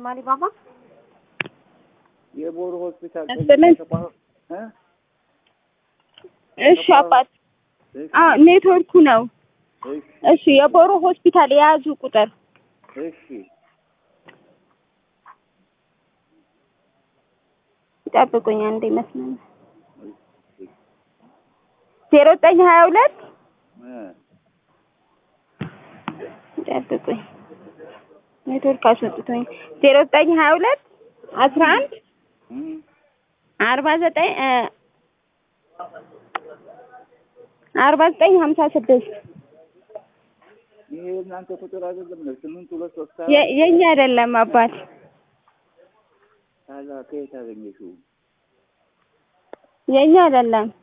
ይስጥልን ማሪ ባባ። የቦሩ ሆስፒታል ይስጥልን። እ? እሺ አባት፣ እሺ፣ አዎ ኔትወርኩ ነው። እሺ፣ እሺ የቦሮ ሆስፒታል የያዙ ቁጥር እሺ። ጠብቁኝ አንዴ መስመር ዜሮ ዘጠኝ ሀያ ሁለት እ፣ ጠብቁኝ ኔትወርክ አስወጥቶኝ ዜሮ ዘጠኝ ሀያ ሁለት አስራ አንድ እም፣ አርባ ዘጠኝ እ አርባ ዘጠኝ ሀምሳ ስድስት ይሄ እናንተ ቁጥር አይደለም ነው? ስምንት ሁለት ሶስት የ- የኛ አይደለም አባት ታላ ከየት አገኘሽው? የኛ አይደለም